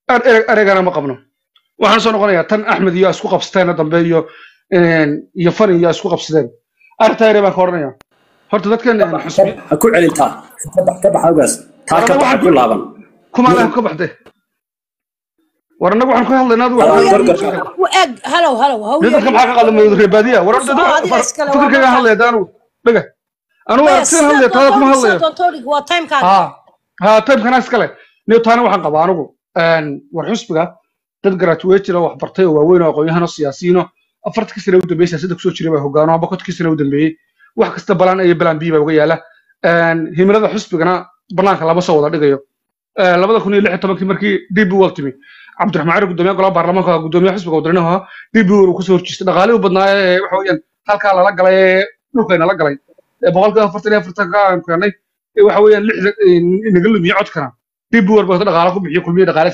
eregana ma qabno waxaan soo noqonayaa tan axmed iyo isku qabsateena dambe iyo iyo fani iyo isku qabsadeen arrintaa ere baan ka odhanaya horta dadkan xusbi ha ku celintaa ka bax ka bax awgaas taa ka baxa ku laaban kumaalaha ka baxde war annagu waxaan ka hadlaynaa adigu eg halow halow dadka maxaa ka qaldamay reebaadiya war fikirkayga hadlaya daanu dhega anugu aragtidan hadlaya taada kuma hadlayo waa timekaaga ha ha timekana iskale niyo taana waxaan qabaa anigu war xusbiga dad graduate jira wax bartay oo waaweyn oo aqoon-yahano siyaasiyiino afartankii sane u dambeeyey siyaasadda kusoo jiray baa hogaano amba kontonkii sane u dambeeyey wax kasta balaan iyo balaan bii baa uga yaala himilada xusbigana banaanka lama soo wada dhigayo labada kun iyo lix iyo tobankii markii db wal timi cabdiraxmaan cali gudoomiyaha golaha baarlamaanka gudoomiyaha xisbiga wadaniha ahaa db wal uu kasoo horjeestay dhaqaalihii u badnaa ee waxa weeyaan halkaa lala galay ee dhulkayna la galay boqolkiiba afartan iyo afartanka aan keenay waxa weeyaan lixda inaga lumiye codkana db wal baa dhaqaala ku bixiyo kulmiye dhaqaala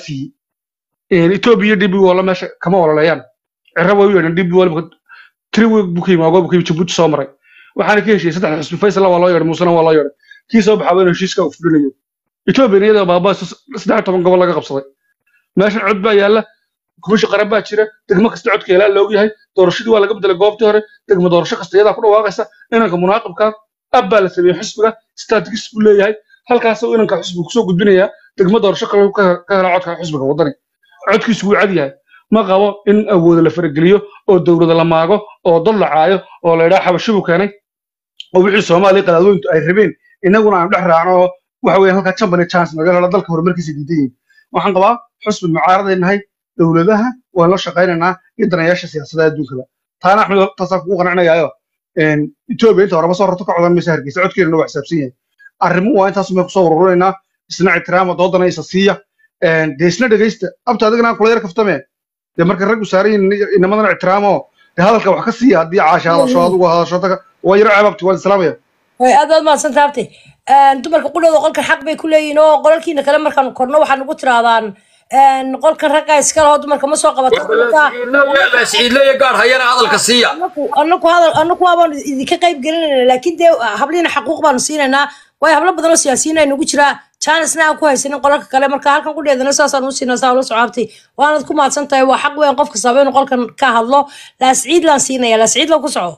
siiyey etoobiya db walla meesha kama ololeeyaan cirra way u yeedhan db wal tiri buu ka yimi agoo buu ka yimi jabuuti soo maray waxaana ka heshiiyey saddex xusbi faysal waa loo yeedhay muusena waa loo yeedhay kii soo baxaa inuu heshiiska uu fulinayo etoobiya iyada baabaa saddex toban gobol laga qabsaday meeshan cod baa yaalla kumashi qaran baa jira degmo kasta codka ilaa loog yahay doorashadii waa laga bedelay goobtii hore degmo doorasho kasta iyadaa ku dhawaaqaysa inanka munaaqibka ab baa la sameeyey xisbiga strategis buu leeyahay halkaasoo inanka xisbiga kusoo gudbinayaa degmo doorasho kale ka hela codka xisbiga waddani codkiisu wuu cad yahay ma qabo in awooda la farageliyo oo dowlada la maago oo dad la caayo oo la idhaha xabashibuu keenay oo wixii soomaaliya qadaadooyintu ay rabeen innaguna aan dhex raacno oo waxa weeye halkaa company chance naga helo dalka horumarkiisa diidan yihin waxaan qabaa xusbi mucaaraday nahay dowladaha waan la shaqaynaynaa iyo danayaasha siyaasadda adduunkaba taana axmed taasaan kugu qanacinayayo etoobiya inta horeba soo rarto ka codan maysa hargeysa codkeena waa xisaabsan yahay arrimuhu waa intaas may kusoo ururinaynaa isna ictiraama doodana isa siiya dee isna dhegaysta abta adigana kula yar kaftame dee marka raggu saaran yihin inamadana ictiraamo dee hadalka wax ka siiya haddii caasha hadasho adigu hadasho waa yaro ceebabti waan islaamaya way aad baad mahadsan taabtay dumarka qudhooda qolkan xaq bay ku leeyihin oo qolalkiina kale markaan korno waxaa nagu tiraadaan qolkan raggaa iska laho dumarka ma soo qabato ciidleya gaar hayana hadalka siiya anaku hadal anaku waabaan idinka qayb gelinayna laakiin dee habliina xaquuq baanu siinaynaa waayo hablo badan oo siyaasiyiin ay nagu jiraa jaanisna aan ku haysanin qolalka kale marka halkan ku dheedana saasaan u siinaa saa ula socaabtay waanad ku mahadsan tahay waa xaq weyn qof kastaba inuu qolkan ka hadlo laasciid laan siinaya laasciid la ku soco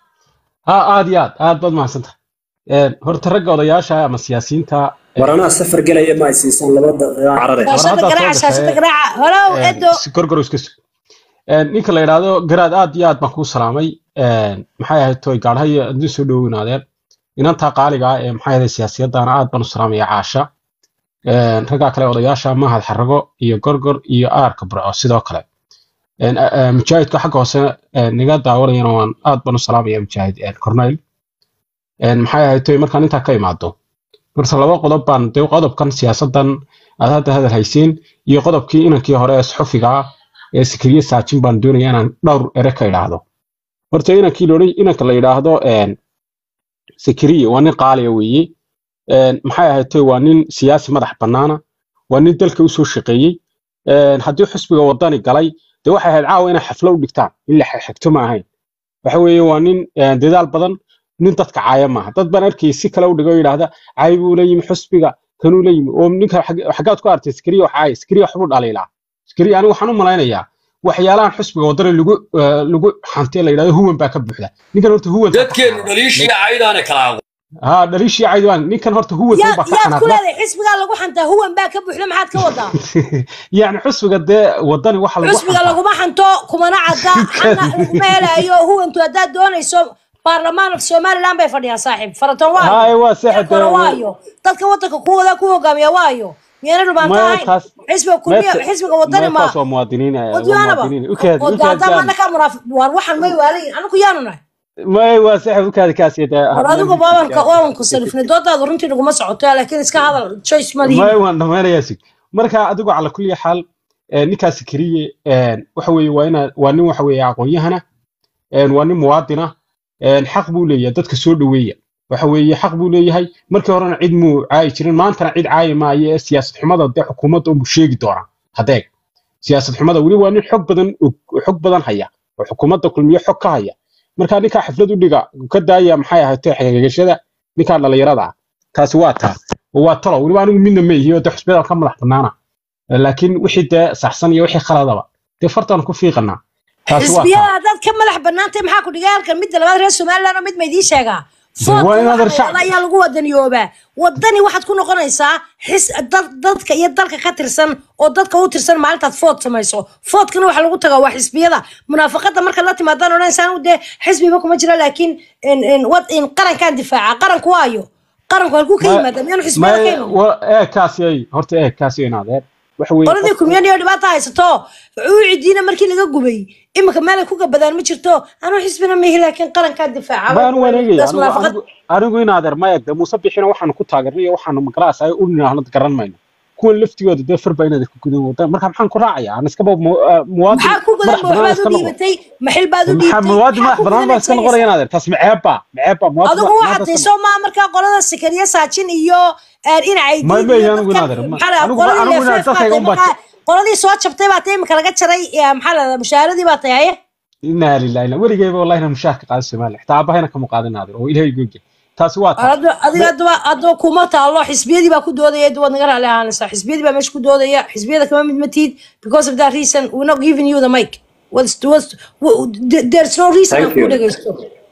ha aad iyo aad aad baad mahadsantahay horta ragga odayaasha ama siyaasiyiinta war anaa safar gelaya ma ay siisan laba daqiiqaan carare shaashada garaaca shaashada garaaca holow edo gorgoro iska sug ninka la yidhaahdo garaad aad iyo aad baan kuu salaamay maxay ahayd toy gaadhayo adin soo dhoweynaadeen inantaa qaaliga ah ee maxay ahayd siyaasiyaddaana aad baan u salaamaya caasha raggaa kale odayaasha mahad xarago iyo gorgor iyo aarka burco sidoo kale mujaahidka xagga hoose niga daawanayana waan aad baan u salaamaya mujaahid corneyl maxay ahayd toy markaan intaa ka imaado marka laba qodob baan dee qodobkan siyaasaddan aad hadda hadal hayseen iyo qodobkii inankii hore ee suxufiga ah ee sikriye saajin baan doonaya inaan dhowr ere ka idhaahdo horta inankii loodhan inanka la yidhaahdo sikriye waa nin qaaliya weeye maxay ahayd toy waa nin siyaasi madax bannaana waa nin dalka usoo shaqeeyey haddii xusbiga waddani galay dee waxay ahayd caawa inay xaflo u dhigtaan in la xigto ma ahayn waxa weeye waa nin dadaal badan nin dadka caaya maaha dad baan arkayay si kale u dhigo yidhaahda caay buu la yimi xusbiga kanuu la yimi oo ninka xaggaad ku artay skriya wax caaya skriya waxbuu dhaliilaa skriya anigu waxaan u malaynayaa waxyaalahan xusbiga waddana lagu lagu xantay la yidhahdo huwan baa ka buuxda ninkan horta huwan dadkeenu dhaliishiya caydaana kalaago ها دليشي عيدوان نيكن هورتا هو يا سوبا يا كل هذا حسبك لو حنتا هو با كبخله maxaad ka wadaa يعني حسبك ده وداني waxa lagu xisbiga laguma xanto kumana cadda xana laguma helayo huwantu haddaad doonayso baarlamaanka somaliland bay fadhiyaan saaxiib faraton waayo هاي waa saxad kora waayo dadka wadanka ku wada ku hogaamiya waayo miyana dhubaan tahay xisbiga kulmiya xisbiga wadani ma waa muwaadiniin wadyaanaba muwaadiniin ukaad wadada ma naka muraaf war waxan may waalayin anaku yaanu nahay ما waa saxad ukaad kaas yada war adigu baabanka waawanku salifnay doodaadu runtii naguma socoto laakiin iska hadal choice ma lihin ما waan dhamaanayaa sig marka adigu cala kulli xaal ninkaasi kariye waxa weeye waa ina waa nin waxa weeye aqoon-yahana waa nin muwaadina xaq buu leeyahay dadka soo dhoweeya waxa weeye xaq buu leeyahay markii horena cid muu caayi jirin maantana cid caayi maayo ee siyaasad xumada dee xukuumadda unbuu sheegi doonaa hadeeg siyaasad xumada weli waa nin xog badan xog badan haya oo xukuumadda kulmiyo xog ka haya marka ninkaa xaflad u dhiga ka daaya maxay ahaatee xagagashada ninkaa dhallinyarada ah taasi waa taa oo waa talo weliba anigu midna ma ihi oo dee xusbiyada ka madax bannaana laakiin wixii dee saxsan iyo wixii khaladaba dee fartaan ku fiiqanaa taasi waa taa xisbiyada haddaad ka madax banaantay maxaa ku dhigay halkan midda labaad reer somaliland oo mid ma idiin sheegaa waa foodka inaad waxa shacab- la ayaa lagu wadaniyoobaa wadani waxaad ku noqonaysaa xis dad- dadka iyo dalka ka tirsan oo dadka u tirsan maalintaad food samayso foodkana waxa lagu tagaa waa xisbiyada munaafaqada marka la timaadaan odhanaysaan dee xisbiba kuma jira laakiin in- in wad in qarankaan difaaca qaranku waayo qaranku halkuu ka yimaada miyaanu xisbiyada ka iman ee kaasi ay horta ee kaasi in adeer waxa weeye qoladii kumyaniyo dhibaata haysato uucidiina markii laga gubay iminka meelay ku gabadaan ma jirto anuu xisbina mehi laakiin qarankaa difaaca ma anu waanegaya Taas munaafaqad anigu in adeer ma eegda muuse bixina waxaanu ku taageernay iyo waxaanu magalaas ay u ninahnad garan mayno kuwan laftigooda dee farba inaad ku gudan wadaan marka maxaan ku raacaya aan iskaba mu- ah, muwaadin maxaa ku gudan madax ba bannaan waxbaad iska u noqdo dhiibatay maxil baad u maxaa dhiibtay muwaadin maxaa madax ku bannaan baa iska gudanaysa noqonaya in adeer taas maceebba maceebba muwaadin adigu ma- waxaad maanta iska tiisoo maa markaa qolada sikariya saajin iyo dhinacay Ma- ma yahay anigu inaadeer, ma- anigu- anigu inaadeer dadkayga un baa- qoladii soo jabtay baa tay imika laga jaray eh, maxaa la mushaaradii baa tay haye inaa lillahi ila weligeyba wallahi inaan mushaharka qaado soomaaliya xitaa aabahayna kama qaadin adeer oo ilaahay googe taasi waa taa Adiga- adiga haddaba haddaba kuma taalo xisbiyadii baa ku doodaya waad naga raali ahaanaysaa xisbiyadii baa meesha ku doodaya xisbiyada kama mid matid because of that reason we're not giving you the mic what's, what's, w- there- there's no reason Thank aan ku you. dhegaysto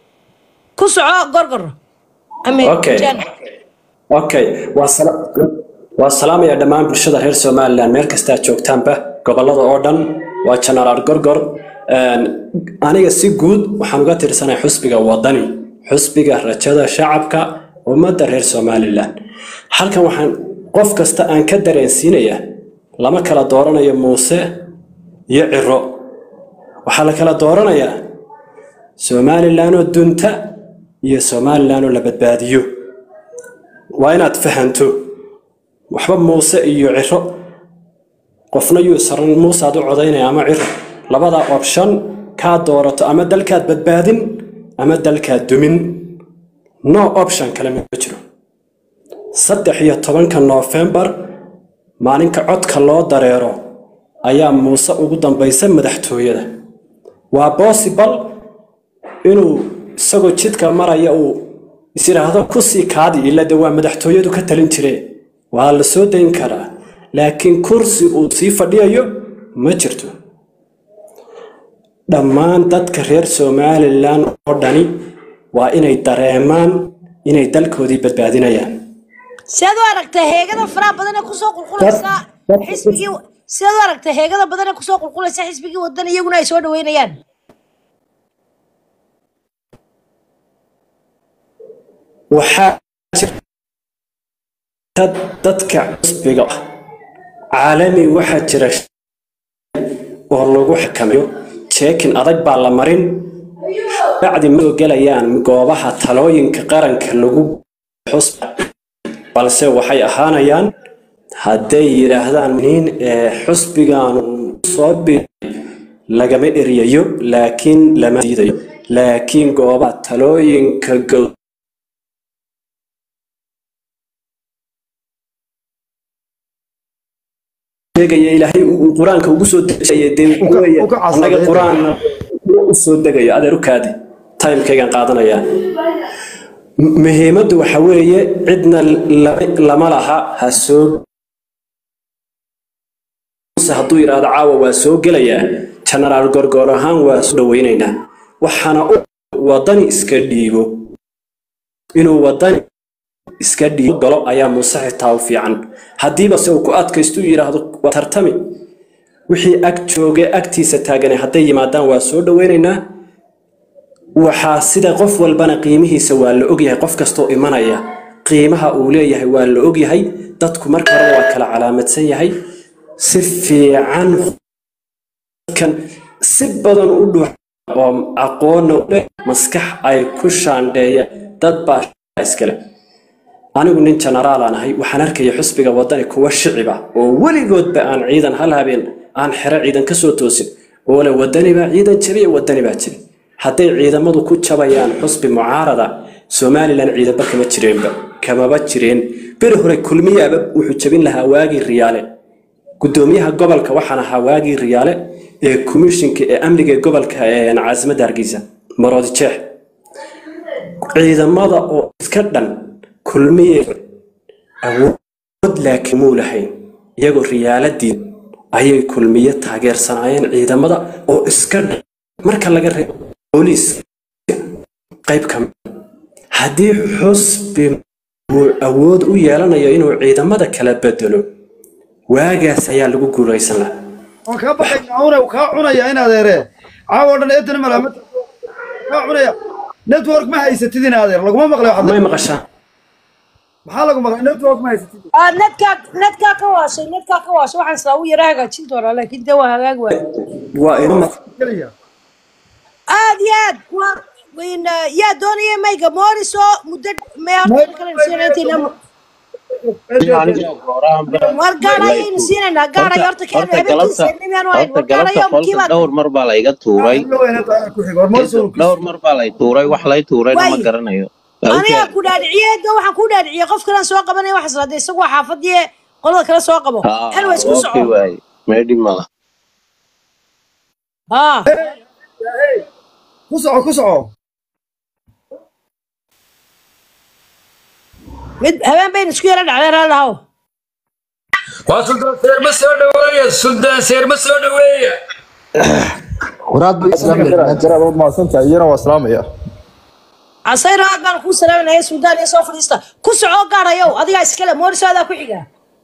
ku soco gorgor Ame- Okay. Jan. okay waa sala waa salaamaya dhammaan bulshada reer somaliland meel kasta aad joogtaanba gobolada oo dhan waa genaraal gorgor Een, aniga si guud waxaan uga tirsanahay xusbiga wadani xusbiga rajada shacabka ummadda reer somaliland halkan waxaan qof kasta aan ka dareensiinaya lama kala dooranayo muuse iyo ciro waxaa la kala dooranayaa somaliland oo dunta iyo somaliland oo la badbaadiyo waa inaad fahanto waxba muuse iyo ciro qofna yuu saran muuse aad u codaynaya ama ciro labada option kaa doorato ama dalkaad badbaadin ama dalkaad dumin no option kale ma jiro saddex iyo tobanka noofembar maalinka codka loo dareero ayaa muuse ugu dambaysa madaxtooyada waa possible inuu isagoo jidka maraya uu is yidhaahdo kusii kaadi ila de waa madaxtooyadu ka talin jire waa la soo dayn karaa laakiin kursi uu sii fadhiyayo ma jirto dhammaan dadka reer somalilan oo dhani waa inay dareemaan inay dalkoodii badbaadinayaan sidaad u aragtay heegada faraha badan ee kusoo qulqulaysa dad- xisbigii sidaad u aragtay heegada badan ee kusoo qulqulaysa xisbigii wadan iyaguna ay soo dhaweynayaan waxaa jirta dadka cusbiga ah caalami waxaa jira oo lagu xakameeyo jeekin adag baa la marin bacdi ma ogelayaan goobaha talooyinka qaranka lagu xusba balse waxay ahaanayaan hadday yidhaahdaan nin ee xusbigaanu soo bir lagama eriyayo laakiin lama diidayo laakiin goobaha talooyinka gow sheegaya ilaahay uu qur-aanka ugu soo dejaya dee Uka- weeye, uka casaday. annaga qur-aanna u soo degayo adeer u kaadi timekaygan qaadanayaa M- muhiimaddu waxa weeye cidna lama- lama laha ha soo Muuse hadduu yidhaahdo caawa waa soo gelayaa genaraal gorgor ahaan waa soo dhaweynaynaa waxaana u wadani iska dhiibo inuu wadani iska dhiibo galo ayaa muuse xitaa u fiican haddiiba se uu ku adkaysto uu yidhaahdo waa tartami wixii ag jooge agtiisa taagane hadday yimaadaan waa soo dhaweynaynaa waxaa sida qof walbana qiimihiisa waa la ogyahay qof kastoo imanaya qiimaha uu leeyahay waa la ogyahay dadku marka hore waa kala calaamadsan yahay si fiican kan si badan u dhuux oo aqoonna u leh maskax ay ku shaandheeyaan dad baa iskale anigu nin generaalaan ahay waxaan arkaya xusbiga wadani kuwa shiciba oo weligoodba aan ciidan hal habeen aan xero ciidan ka soo toosin oo le wadani baa ciidan jabiya wadani baa jabi hadday ciidamadu ku jabayaan xusbi mucaarada somalilan ciidanba kama jireenba kamaba jireen beri hore kulmiyaaba wuxuu jabin lahaa waagii riyaale gudoomiyaha gobolka waxaan ahaa waagii riyaale ee komishinka ee amniga ee gobolka ee caasimadda hargeysa maroodi jeex ciidamada oo iska dhan kulmiye awood laakiin muu lahayn iyagoo riyaaladii ayay kulmiye taageersanaayeen ciidamada oo iska dha marka laga reebo booliiska qayb ka mid haddii xusbi uu awood u yeelanayo inuu ciidamada kala bedelo waagaas ayaa lagu guulaysan lahaa waan kaa baxay caawna kaa cunaya in adeere caawa dhan eedana malaamad kaa cunaya network ma haysatid in adeer laguma maqlay waxaad may maqashaan maxaa lagu maqlay network ma haysatid Ah, netkaa netkaa ka waashay netkaa ka waashay waxaan islaa u yara hagaajin doonaa laakiin dee waa hagaag waay waa ina keliya aad iyo aad waa in, ah, yaa doonaya mayga mooriso muddo may horta kale siinayntayna war gaar ayaynu siinaynaa gaar ay horta keen horta galabta habeenkiisa ahayn horta galabta gaarayo qolka kiiba dhowr mar baa layga tuuray ku xig hormar soo dhowr mar baa lay tuuray wax lay tuurayna ma Way. garanayo Waa u aniga keen- ku dhaadhiciyey de waxaan ku dhaadhiciyey qof kalaan soo qabanaya waxaas lahada isagu waa xaafadii qolada kale soo qabo Haa, anyways ku okay soco waaye meedhi mala haa ku soco ku soco mid habeen baynu isku yara dhacday raalahow waa suldaan seer ma soo dhaweeya suldaan seer ma soo dhaweeya waraad bay islaamaya maasanta iyana waa islaamaya casayro aad baan kuu salaaminaya suudaan iyo soo fadhiista ku soco gaarayow adigaa iskale mooriso adaa ku xiga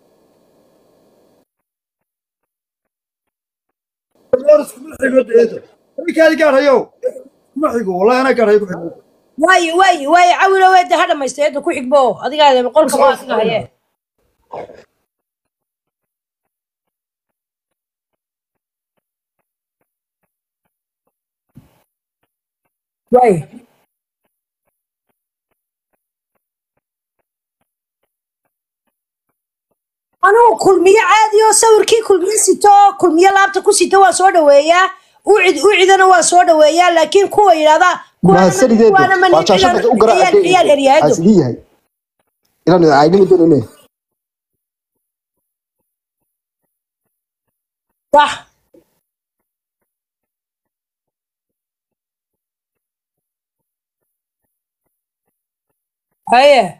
kuma xigo deedo ninkaadi gaadhayow kuma xigo wallahi anaa gaadhayo ku xigo waayi waayi waayi cawilo weede ha dhamaysta eedda ku xigbo adigaa qolka ma adiga haye waayi anugu kulmiye caadi oo sawirkii kulmiye sito oo kulmiye laabta ku sito waa soo dhaweeyaa ucid ucidana waa soo dhaweeyaa laakiin kuwa yidhahda mahadsanideen kuwaana ma waa jaashada u ciyaar ciyaar eryaado garaacasidii yahay inaan aynima doonine صح هيا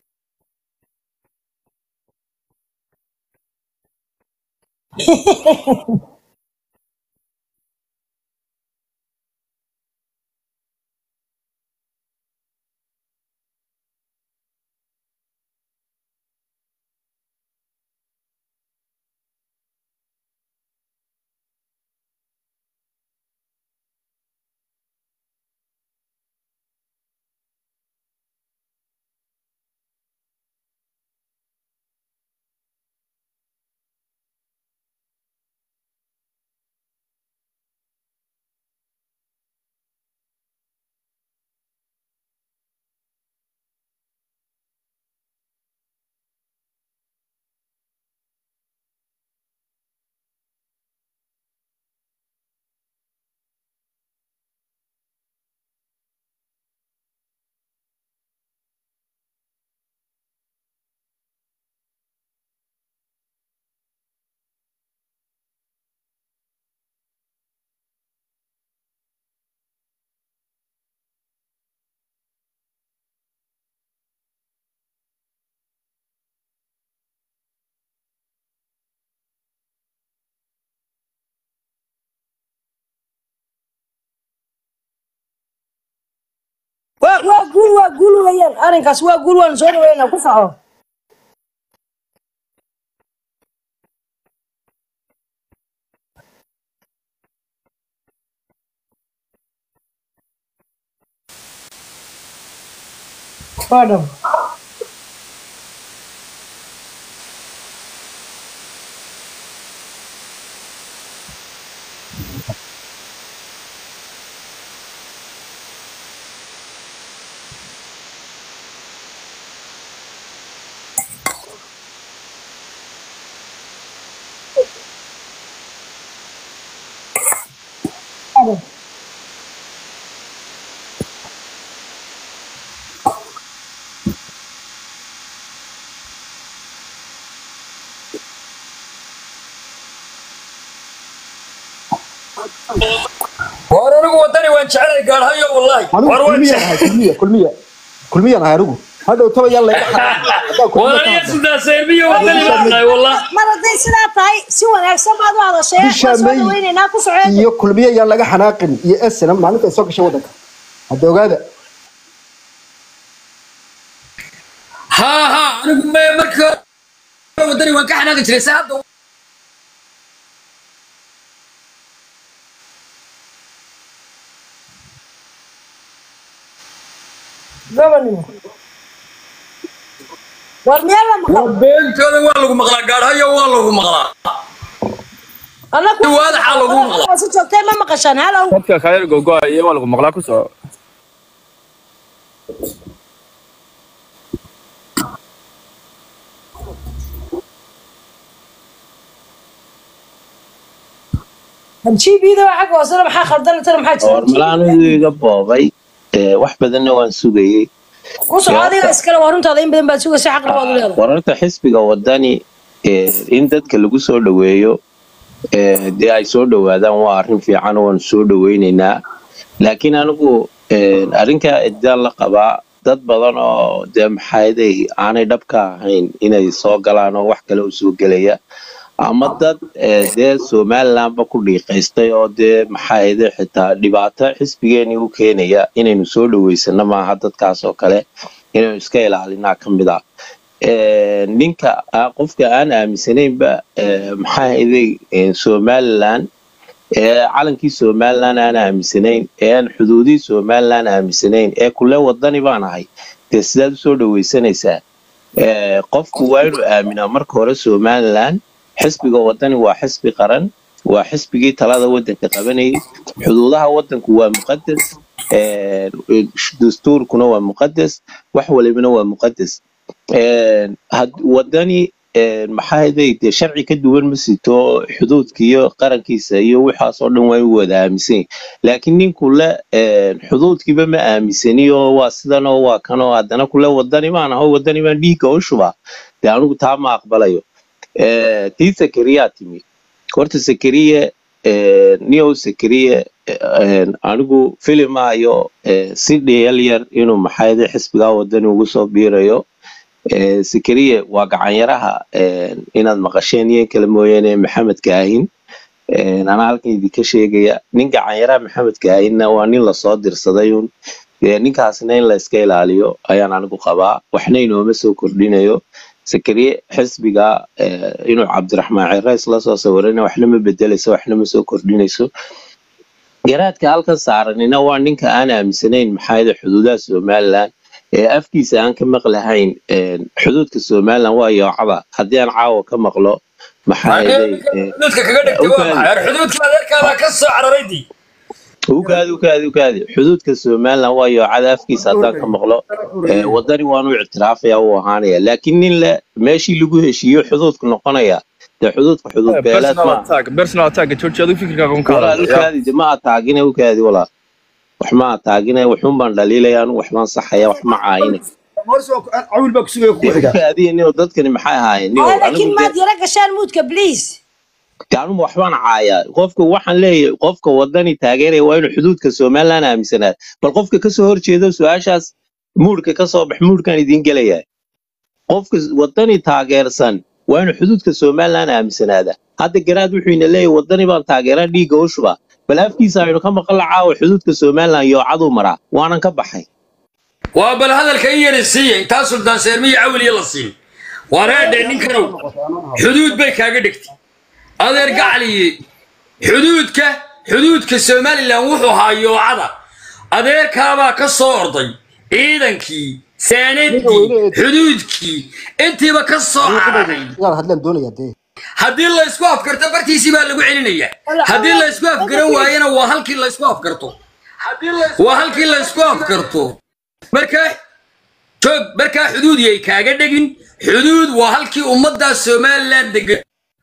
waa waa guul waa guul weeyaan arrinkaas waa guul waan soo dhaweynaa ku faco waa dhab war anigu wadani waan jeclay gaadhayo wallahi war anigu waan kulmiyan jeclay ahay kulmiya kulmiya kulmiyan ahay anigu hadhow toba yaa layga xanaaqin walaalaya sultaan seermiyo wadani baan nahay wallah mar hadday sidaa tahay si wanaagsan baad u hadashee Bisha waan soo May. dhaweynaynaa ku socod iyo kulmiye yaan laga xanaaqin iyo esna maalinta ay soo gashay waddanka hadda ogaada haa haa anigu me marka wadani waan ka xanaaqi jiray saa hadda gobonimo war meel la maqal beentooda waa lagu maqlaa gaadhayo waa lagu maqlaa annaku waadaxaa lagu maqlaa si joogtay ma maqashaan halow dadka kale gogoa iyo waa lagu maqlaa ku soco gb da xagga hoosena maxaa khaldan tana maxaa war jira malaanidu iga boobay ee, wax badanna waan sugayey ku soco adiga iskale waa runtaada in badan baad sugaysa xaqna waad u leedahay wararta xisbiga wadani ee, in dadka lagu soo dhoweeyo ee, dee ay soo dhowaadaan waa arrin fiican oo waan soo dhoweyneynaa laakiin anigu ee, arrinkaa edaan la qabaa dad badan oo dee maxaaday aanay dhabka ahayn inay soo galaan oo wax kale u soo gelaya ama dad ee, dee somalilandba ku dhiiqaystay oo dee maxaaday xitaa dhibaato xisbigeenii u keenaya inaynu soo dhoweysano maaha dadkaas oo kale inaynu iska ilaalinaa ka mid ah Ee, ninka ah, qofka aan aaminsanaynba ee, maxaa ahaydey ee, somaliland ee calankii somaliland aan aaminsanayn ee aan xuduudihii somaliland aaminsanayn ee kule wadani baan ahay dee sidaad usoo dhoweysanaysaa Ee, qofku waa inuu aaminaa marka hore somaliland xisbiga wadani waa xisbi qaran waa xisbigii talada wadanka qabanayay xuduudaha wadanku waa muqadas ee, dastuurkuna waa muqadas wax walibana waa muqadas Ee, had- wadani ee, maxaa ahaydey dee sharci ka duwan ma sito xuduudka iyo qarankiisa iyo waxaas oo dhan waa inuu wada aaminsan yahay laakiin ninku le ee, xuduudkiiba ma aaminsani oo waa sidan oo waa kan oo haddana kule wadani baan aho wadani baan dhiigga u shubaa dee anigu taa ma aqbalayo Ee, tii sakariyaa timi horta sakariye ee, niyow sakariye ee, anigu filimaayo ee, si dhiyal yar inuu maxaayade xisbigaa wadani ugu soo biirayo Ee, sakariye waa gacanyaraha ee, inaad maqasheen iyo in kale mooyaane maxamed kaahin Ee, anaa halkan idinka sheegaya nin gacanyaraha maxamed kaahinna waa nin lasoo dirsaday un Ee, ninkaasna in la iska ilaaliyo ayaan anigu qabaa waxna inooma soo kordhinayo sakariye xisbiga ee, inuu cabdiraxmaan cirays la soo sawirana waxna ma bedelayso waxna ma soo kordhinayso garaadka halkan saaranina waa ninka aan aaminsanayn maxaayada xuduudaha somaliland ee afkiisa aan ka maqlahayn ee, xuduudka somaliland waa yoocada haddii aan caawa ka maqlo maxaayaday xuduudka kaga dhigtay waa maxay War xuduudka adeerkaada ka soo cararaydii ukaadi ukaadi ukaadi xuduudka somaliland waa yoocada afkiisa haddaan ka maqlo ee, wadani waanu ictiraafaya uu ahaanaya laakiin nin le meeshii lagu heshiiyo xuduudku noqonaya dee xuduudka xuduud beeleed personal maaha attack personal attack jooji adigu fikirkaaga un ka walaal hadlaya ukaadi de ma ataagine ukaadi walaal wax ma ataagine waxun baan dhaliilaya anigu wax baan saxaya wax ma caayine cawil baa kusugaya ku dee xiga ukaadiya niyo dadkani maxay ahaayeen niyo Ay, anigu laakiin de maad yara gashaan muudka please gaanuma waxbaan caayaa qofka waxaan leeyahay qofka wadani taageeraya waa inuu xuduudka somaliland aaminsanaa bal qofka kasoo horjeedo su-aashaas muurka kasoo bax muurkaan idiin gelaya qofka wadani taageersan waa inuu xuduudka somaliland aaminsanaada hadda garaad wuxuu ina leeyahay wadani baan taageeraa dhiigga u shubaa bal afkiisa aynu ka maqla caawa xuduudka somaliland yoocaduu maraa waanan ka baxay waa bal hadalka in yari siiya intaa sultaan seermiyo cawiliya la siin waa reedhe ninkanow xuduud bay kaaga dhigtay adeer gacaliye xuduudka xuduudka somalilan wuxuu ahaa yoocada adeerkaabaa ka soo orday ciidankii saanadii xuduudkii intiiba ka soo cararay inaad hadlaan doonaya dee haddii la isku afkarto bartiisii baa lagu celinaya haddii la isku afgaran waayana waa halkii la isku afkarto waa halkii la isku afkarto markaa joog markaa xuduud yay kaaga dhegin xuduud waa halkii ummaddaa somaliland degan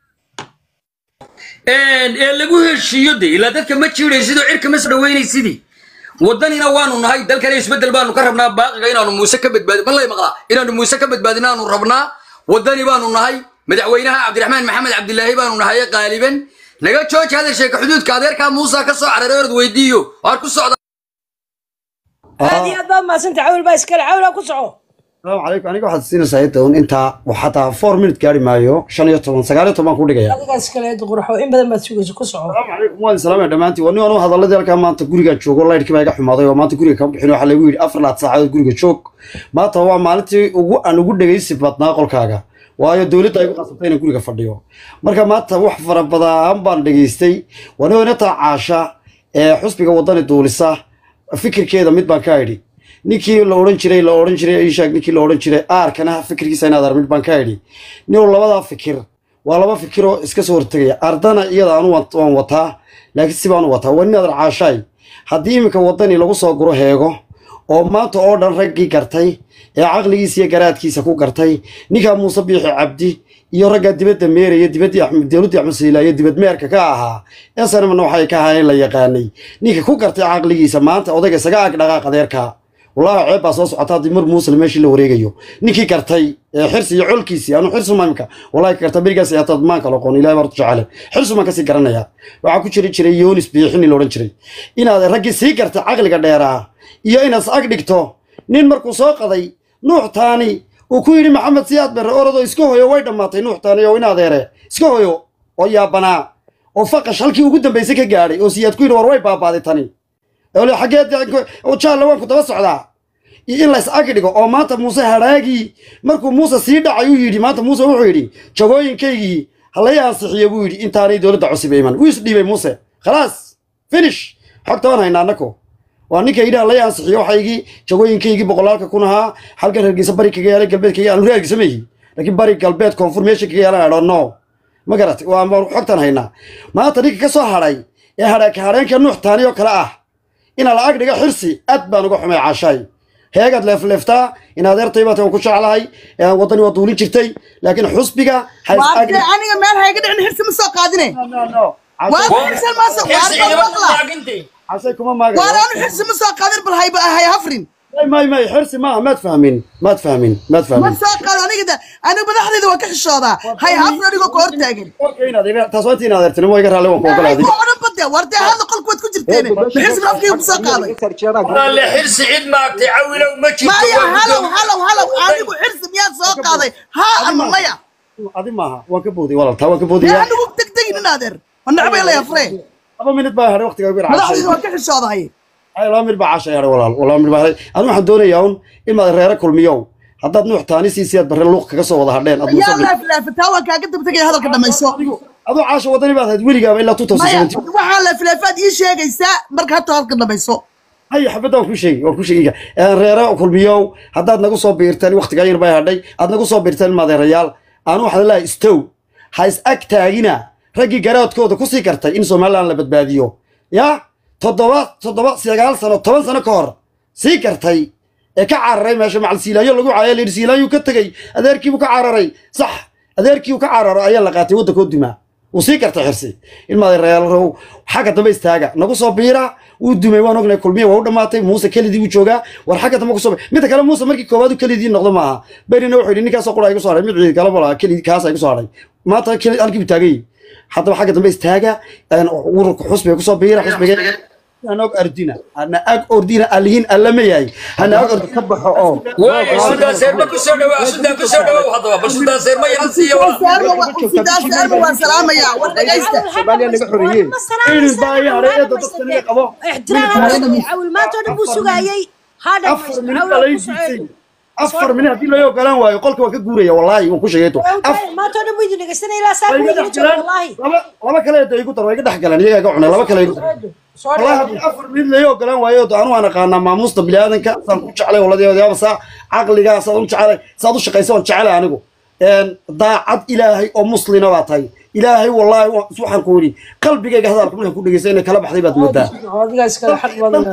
ee lagu heshiiyo de ilaa dadka ma jiidaysidoo cirka ma soo dhaweynaysidii waddanina waanu nahay dalkana isbeddel baanu ka rabnaa baaqiga inaanu muuse ka badbaadi ma lay maqlaa inaanu muuse ka badbaadina aanu rabnaa waddani baanu nahay madaxweynaha cabdiraxmaan maxamed cabdilaahi baanu nahay qaaliban naga jooji hadal sheeka xuduudka adeerkaa muusa ka soo cararay orad weydiiyo waar ku socda aad iyo aad baa mahadsanta cawil baa iskale cawilaa ku soco salaamu calaykum aniga waxaad siinaysaa inta un intaa xataa four minute gaari maayo shan iyo toban sagaal iyo toban ku dhigaya adigaas kale qurxo in badan baad sugayso ku soco salaamu calaykum waan salaamaya dhammaantiin waa nin anu hadaladii halkaa maanta gurigaan joogo laydhkii baa iga xumaaday oo maanta guriga kama bixin waxaa lagu yidhi afar laad saacadood guriga joog maanta waa maalintii ugu aan ugu dhegaysi badnaa qolkaaga waayo dowladda ay ku qasabtay inaan guriga fadhiyo marka maanta wax fara badan baan dhegaystay wani inataa caasha ee xusbiga wadani duulisa fikirkeeda mid baan ka idhi ninkii la odhan jiray la odhan jiray ishaag ninkii la odhan jiray aarkana fikirkiisa inaad ar mid baan ka idhi nin labadaa fikir waa laba fikiroo iska soo hortegaya ardana iyada anu waan waan wataa laakiin si baan u wataa waa nin adar caashaay haddii iminka wadani lagu soo guro heego oo maanta oo dhan raggii gartay ee caqligiisa iyo garaadkiisa ku gartay ninkaa muuse biixi cabdi iyo raggaa dibadda meeraya dibaddii axmed dowladdii axmed siilaayo dibad meerka ka ahaa esanamna waxay ka ahaayeen la yaqaanay ninka ku gartay caqligiisa maanta odayga isaga ag dhaqaaq adeerkaa wallaahi ceeb baa soo socota haddii mar muuslim meeshii la wareegayo ninkii gartay ee xirsi iyo colkiisii anu xirsumaa imika wallahi ka garta berigaas ayaa maanka la aqoon ilahi baa horta jecele xirsumaan kasii garanaya waxaa ku jiri jiray yoonis biixini la odhan jiray inaad raggii sii gartay caqliga dheeraa iyo inaad ag dhigto nin markuu soo qaday nuux taani uu ku yidhi maxamed siyaad berre orodoo iska hoyo way dhammaatay nuux taani oo in adeere iska hoyo oo yaabanaa oo faqash halkii ugu dambaysay ka gaadhay oo siyaad ku yidhi war way baabaaday tani ole xageed jaalle waan ku daba socdaa iyo in lays ag dhigo oo maanta muuse hadhaagii markuu muuse sii dhacay uu yidhi maanta muuse wuxuu yidhi jagooyinkaygii halay ansixiyo buu yidhi intaanay dowladda cusub iman wuu isdhiibay muuse khalaas finish xogta waan haynaa annako waa ninka yidhi halay ansixiyo waxaygii jagooyinkaygii boqolaalka kun ahaa halkan hargeysa bari kaga yaalay galbeed kaga yaalay hargeysa meeyi laakiin bari galbeed koonfur meesha kaga yaalan adho no ma garatay waa xogtan haynaa maanta ninka ka soo hadhay ee hadhaaka hadheenka nuux taani oo kale ah inaa la ag dhigo xirsi aad baan uga xumay caashaay heegaad leefleeftaa in adeertay baata waan ku jeclahay waddani waa duulin jirtay laakiin xusbiga ha is ag dhig- aniga meel hayga dhicin xirsi ma soo qaadine waa xirsi ma soo qaadin cashay kuma maaga waan anu xirsi ma soo qaadin bal hayba hay hafrin may may may xirsi maaha maad fahmin maad fahmin maad ma fahmin soo qaado aniga da aniga madaxdayda waa ka xishoodaa hay hafrin anigoo ka hortaagan Warka inaad iga- taas waa intii in adeertinimo iga raalli waan ku ogolaaday ku odhan bade war dee hadda qolku waad ku jirteen ma xirsi ma afkayga ku soo qaaday walaale xirsi cid maagtay cawilow ma jirto maya waa halow guddoon- halow halow anigu xirsi miyaad soo qaaday haa ama maya adi maaha waan ka booday walaal taa waan ka dee boodaya anigu degdegin in adeer ma nacbay la yafree laba minid baa hadhay waqtiga ugu madaxdayda caashay waa ka xishoodahay ay laba minid baa caashay hadhay walaal laba minid baa hadhay anu waxaan doonayaa un imaad reere kulmiyow haddaad nuux taani siisiyaad barre luuq kaga soo wada hadheen aad yaa muuse laaflaafataa waan kaaga dabtegaya hadalka dhamayso adoo caasha wadani baad ahayd weligaaba ilaa maya 2017 waxaa laaflaafaad ii sheegaysaa marka hata hadalka dhamayso hay xabadda waan ku sheegi waan ku sheegi reere kulmiyow haddaad nagu soo biirteen waqtigaa yar bay hadhay aad nagu soo biirteen ilmaadeerayaal aanu waxaan leeyahay stow ha is ag taagina raggii garaadkooda ku sii kartay in somaliland la badbaadiyo ya toddoba toddoba sagaal sano toban sano ka hor sii kartay ee ka cararay meesha macal siilaayo lagu caaya layidhi siilaayu ka tegey adeerkiibuu ka cararay sax adeerkii uu ka cararo ayaa la qaatay waddankoo dumaa wuu sii kartay xirsi ilmaadeerayaal xagga dambe istaaga nagu soo biira wuu dumay waan ognay kulmiya waa u dhammaatay muuse kelidii buu joogaa war xagga dambe kusoo midda kale muuse markii koowaad u kelidii noqdo maaha berina wuxuu yidhi ninkaasoo qura igu soo hadhay mid ciid kala bala kelidii kaasa igu soo hadhay maanta keli halkii buu taagay haddaba xagga dambe istaaga ururka xusbiga kusoo biira xusbiga hana og ardina hana ag ordina alihin allama yahay hana ag ordi ka baxo oo waaya suldaan seerma ku soo dhawaa suldaan ku soo dhawow haddaba bal suldaan seerma yaran siiya walaal sidaasarma waan salaamayaa war dhegaysta Soomaaliya naga xoreeyeen. Iris baa ii hadhay eedda dadkan iga qabo cawil maanta oo dhan buu sugaayey hadha afar minid baa lai diisay afar minid haddii loo ogolaan waayo qolka waan ka guuraya wallaahi waan ku sheegay to maanta oo dhan buu idin dhegeysanaya ilaa saa way buu iga idin dhex jooga galaan wallaahi laba laba kale eedda igu dar waa iga dhex galaan iyagaa iga cunay laba kale igu dar soo wallaahi haddii afar minid lai ogolaan waayo anu waan aqaanaa maamuusta biniaadanka saan ku jeclay waladeedaaba saa caqligaa saad u jecelay saad u shaqaysa waan jecelay anigu daacad ilaahay oo muslina baa tahay ilaahay wallaahi wa- waxaan ku yidhi qalbigayga hadalka markaan ku dhegeysta inay kala baxday baad moodaa adigaas kale xaq badan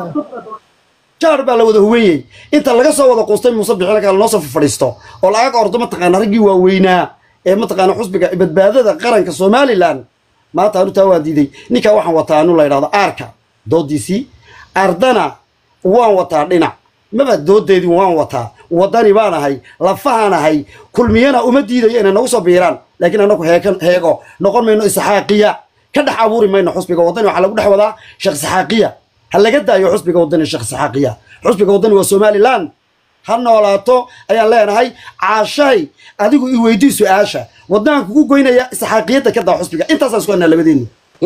jaar baa la wada huweeyey inta laga soo wada quustay muuse bixila kale noo soo fadhiisto oo lacag ordo mataqaana raggii waaweynaa ee mataqaana xusbiga badbaadada qaranka somalilan maanta anu taa waa diiday ninkaa waxaan wataa anu la yidhahdo aarka doodiisii ardana waan wataa dhinac maba doodeedii waan wataa wadani baan ahay lafahaan ahay kulmiyana uma diidayo inay nagu soo biiraan laakiin anagu heekan heego noqon mayno isxaaqiya ka dhex abuuri mayno xusbiga wadani waxaa lagu dhex wadaa sheekh isxaaqiya ha laga daayo xusbiga wadani sheekh isxaaqiya xusbiga wadani waa somaliland ha noolaato ayaan leenahay caashahay adigu i weydii su-aasha wadnahan kugu goynaya isxaaqiyadda ka daa xusbiga intaasaan isku hanaa labadeenu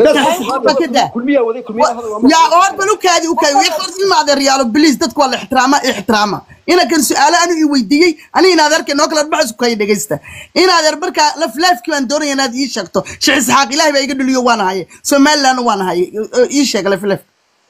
yaa oor bal u kaadi u kaadi wiiqor ilma adeeryaalo biliis dadku waa la ixtiraama ixtiraama ina kan su-aalo anu i weydiiyey ani in adeerka noo kala dhaxas kaya dhegaysta in adeer markaa laf laafkii baan doonaya inaad ii sheegto sheekh isxaaq ilaahay baa iga dhaliyo waan haye somaliland waan haye ii sheeg laf laf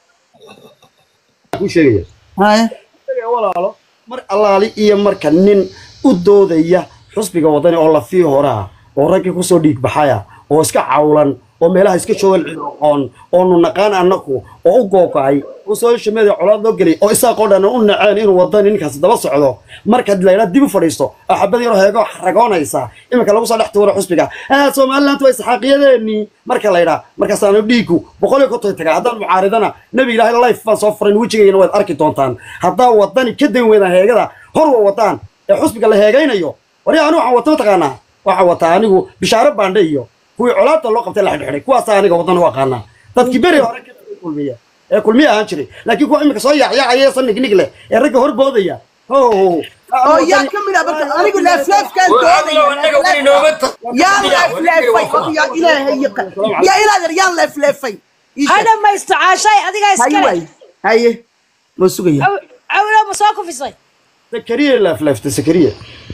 ku sheegaya haye walaalo mar allaali iyo marka nin u doodaya xusbiga wadani oo lafii horaa oo raggii kusoo dhiig baxaya oo iska cawlan oo meelaha iska joogan cidoqoon oonu naqaan annaku oo u googa'ay oo social media colaad loo gelay oo isaaqoo dhan u naceen inuu wadani ninkaasi daba socdo markaad laydhaa dib u fadhiisto oo xabad yaroo heego ragoonaysa iminka lagu soo dhex tuuro xusbiga ah somaliland waa isxaaqiyadeenii marka laydhaa markaasaanu dhiigu boqol iyo konton tagaa haddaan mucaaridana nebi ilaahay life baan soo furin wejigayna waad arki doontaan haddaa wadani ka dan weydaan heegada hor wa wadaan ee xusbiga la heegaynayo wari anigu waxaan wata mataqaanaa waxaan wataa anigu bishaaro baandhe iyo kuwii colaadda loo qabtay la xidhxidhay kuwaasaa aniga wadan u aqaanaa dadkii beri hore ka tagay kulmiya ee kulmiya ahaan jiray laakiin kuwa imika soo yaacyaacaya sannig nig leh ee ragga hor boodaya ho oo yaa ka mid ah marka anigu laaflaafkaan doodaya yaan laaflaafay yaa ilaahay yaqa yaa inaadeer yaan laaflaafay ha dhamaysto caashay adigaa haye iskale waay haye ma sugaya cawilo ma soo kufisay sakariya laaflaafta sakariya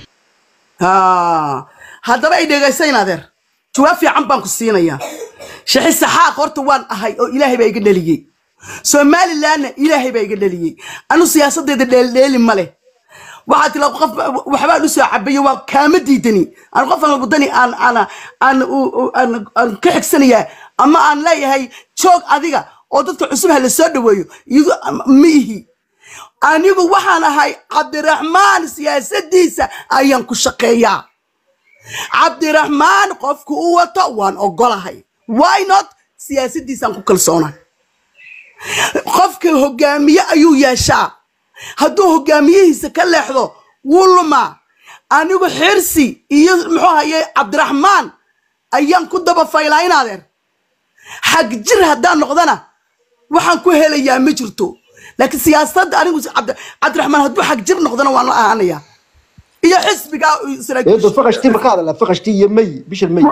haa haddaba ay dhegaysayn adeer jawaab fiican baan ku siinayaa sheekhi saxaaq horta waan ahay oo ilaahay baa iga dhaliyey somalilandna ilaahay baa iga dhaliyey anu siyaasadeeda dheeldheeli ma leh waxaa tila qof waxbaan usoo cabayo waa kaama diidani aan qofan wadani aan aan aan aan aan ka xigsanayaa ama aan leeyahay joog adiga oo dadka cusub ha la soo dhaweeyo iyadu ma ihi anigu waxaan ahay cabdiraxmaan siyaasadiisa ayaan ku shaqeeyaa cabdiraxmaan qofku u wato waan ogolahay why not siyaasadiisaan ku kalsoonay qofka hogaamiye ayuu yeeshaa hadduu hogaamiyihiisa ka leexdo wuu lumaa anigu xirsi iyo muxuu haye cabdiraxmaan ayaan ku daba faylaa in adeer xag jir haddaan noqdana waxaan ku helayaa ma jirto laakiin siyaasadda anigu cabdi- cabdiraxmaan hadduu xag jir noqdona waan la ahaanayaa iyo xisbigaa eedo faqashtii ma ka hadalaa faqashtii iyo may bisha may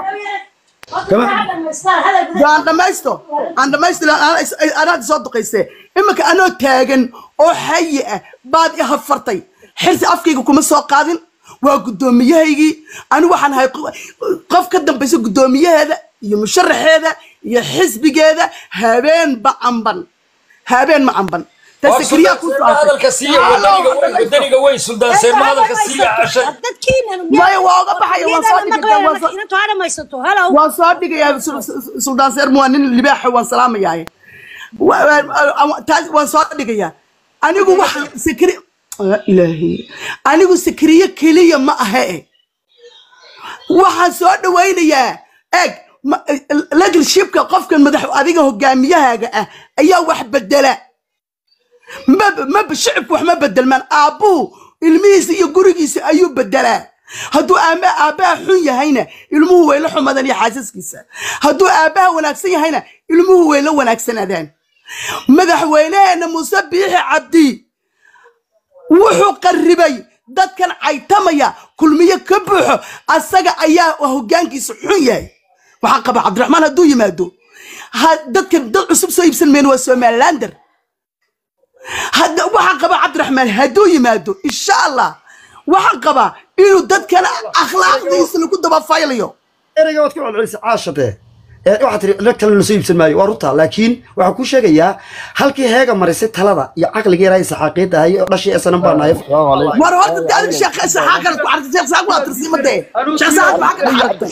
aan dhamaysto aan dhamaysto anaad soo duqaysee iminka anoo taagan oo xayi ah baad i hafartay xirsi afkayga kuma soo qaadin waa guddoomiyahaygii anigu waxaan ahay qof ka dambaysa guddoomiyaheeda iyo musharaxeeda iyo xisbigeeda habeen ba camban habeen ma camban waa suldaan seerma hadalka siiya wadaniga weyn wadaniga weyn suldaan seerma hadalka siiya cashay maya waa oga baxaya waan soo dhigaya waan soo- inantu ha dhamaysato halow waan soo dhigayaa Sul- Sul- suldaan seer waa nin libaaxa waan salaamayaa Wa- wa- taas waan soo dhigayaa anigu waxa sikri Ah, ilaahay anigu sikriye keliya ma aha e waxaan soo dhawaynayaa eeg ma- leadershipka qofkan madax adiga hogaamiyahaaga ah ayaa wax bedela maba maba shicibku wax ma bedelmaan aabbuhu ilmihiisa iyo gurigiisa ayuu bedelaa hadduu aaba aabbaha xun yahayna ilmuhu way la xumadaan iyo xaasaskiisa hadduu aabbaha wanaagsan yahayna ilmuhu way la wanaagsanaadaan madaxweynaheena muuse biixi cabdi wuxuu qarribay dadkan caytamaya kulmiye ka buuxo asaga ayaa hoggaankiisa xun yahay waxaan qabaa cabdiraxmaan hadduu yimaado ha- dadkan dad cusub soo iibsan mayno waa somalilander hadda waxaan qabaa cabdiraxmaan hadduu yimaado insha allah waxaan qabaa inuu dadkan akhlaaqdiisa lagu dabafaylayo ereyga waad ku celcelisay caashade ee waxaad tiri rag kale lasoo iibsan maayo waa runta laakiin waxaan kuu sheegayaa halkii heega marisay talada iyo caqligii yaraa saxaaqiidda ahay oo dhashii esanan baa nahay war horta dee adiga sheekh saxaa kale ku aragtay sheekh saxaa waa tirsiimadee sheekh saxaa maxaa ka